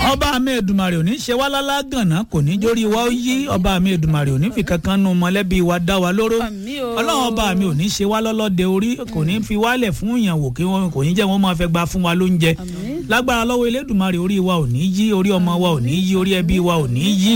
ọba mi Èdùmàrè ò ní ṣe wá lálá gànà kò ní jórí wa ó yí ọba mi Èdùmàrè ò ní fi kankan nu mọ̀lẹ́bí wa dá wa lóró Àmín o. ọlọ́run ọba mi ò ní ṣe wá lọ́lọ́dẹ orí kò ní fi wálẹ̀ fún ìyàwó kí wọ́n kò ní jẹ́ wọ́n máa fẹ́ gba fún wa lóúnjẹ Àmín. lágbára lọ́wọ́ Elédùmarè orí wa ò ní yí orí ọmọ wa ò ní yí orí ẹbí wa ò ní yí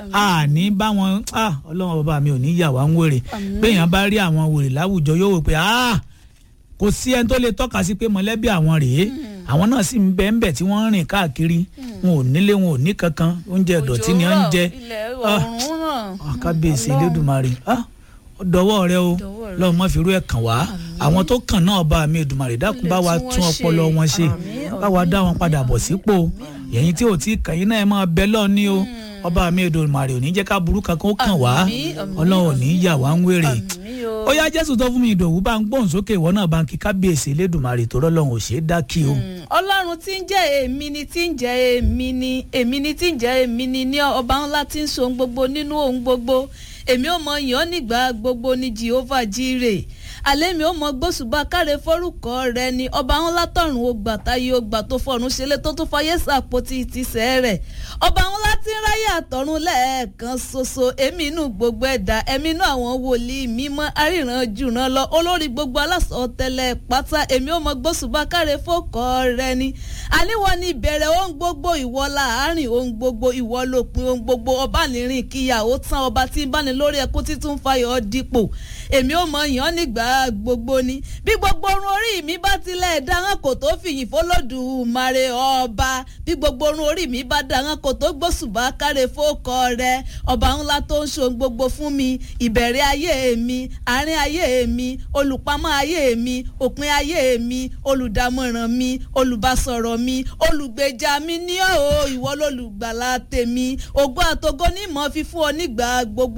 àní bá wọn ah, ọlọ́run ọba mi ò ní yà wá ń wèrè béèyàn bá rí àwọn wèrè láwùjọ yóò wò pé ah, kò sí ẹni tó lè tọ́ka sí pé mọ̀lẹ́bí àwọn rèé àwọn náà sì ń bẹ ń bẹ tí wọ́n ń rìn káàkiri wọn ò nílé wọn ò ní kankan oúnjẹ ìdọ̀tí ni wọ́n ń jẹ ilẹ̀ Ah. ọ̀run náà. Ah, kábíyèsí Elédùmarè ah, ó dọwọ́ rẹ o Dọwọ́ rẹ. lọ́wọ́ má fi irú ẹ̀ kàn wá àwọn tó kàn náà bá mi Èdùmarè dákun bá wa Ilẹ̀ tí tún wọ́n ọpọlọ ṣe. wọn ṣe Àmín, bá wa dá wọn padà bọ̀ sípò ẹ̀yin tí ò tí ì kàn yín náà ẹ máa bẹ lọ́ọ̀ ní o ọba mi Èdùmarè ò ní jẹ́ ká burú kankan ó kàn wá Àmín, àmín, ọlọ́run ò ní yà wá ń wèrè Àmín o. ó yá Jésù tó fún mi ìdòwú bá ń gbóhùn sókè ìwọ náà bá ń kí kábíyèsí Elédùmarè tó rọ́lọ́run ò ṣeé dá kí o. Mm, ọlọ́run tí ń jẹ́ èmi ni tí ń jẹ́ èmi ni èmi ni tí ń jẹ́ èmi ni ní ọba ńlá tí ń so ohun gbogbo nínú ohun gbogbo èmi ò mọ yàn án nígbà gbogbo ní Jehovah Jireh alẹ́ mi ò mọ gbósùbà káre forúkọ rẹ ni ọba ńlá tọ̀run ó gbà táyé ó gbà tó fọ̀run ṣẹlẹ̀ tó tún fayé sàpótì tìṣẹ́ rẹ̀ ọba ńlá tí ń ráyè àtọ̀run lẹ́ẹ̀kan ṣoṣo èmi inú gbogbo ẹ̀dá ẹ̀mí inú àwọn wòlíì mímọ́ aríran jùràn lọ olórí gbogbo alásọ tẹ́lẹ̀ pátá èmi ò mọ gbósùbà káre fọ́kọ rẹ ni àníwọ̀ ni ìbẹ̀rẹ̀ ohun gbogbo ìwọ láàárín ohun gbogbo ìwọ lópin ohun gbogbo ọba nìrìn kíyàwó tán ọba tí ń báni lórí ẹkún títún fayọ̀ dípò èmi ò mọ yàn nígbà gbogbo ni bí gbogbo orun orí mi bá tilẹ̀ dáhàn kò tó fìyìn fọlọ́dùmarè ọba bí gbogbo orun orí mi bá dáhàn kò tó gbósùbà káre fọ́kọ rẹ ọba ńlá tó ń ṣohun gbogbo fún mi ìbẹ̀rẹ̀ ayé mi àárín ayé mi olùpamọ́ ayé mi òpin ayé mi olùdámọ̀ràn mi olùbásọ̀rọ̀ mi olùgbèjà mi ní ọ̀ ìwọ lolùgbàlà tèmi ògo àtògo ní ìmọ̀ fífún ọ nígbà gbogbo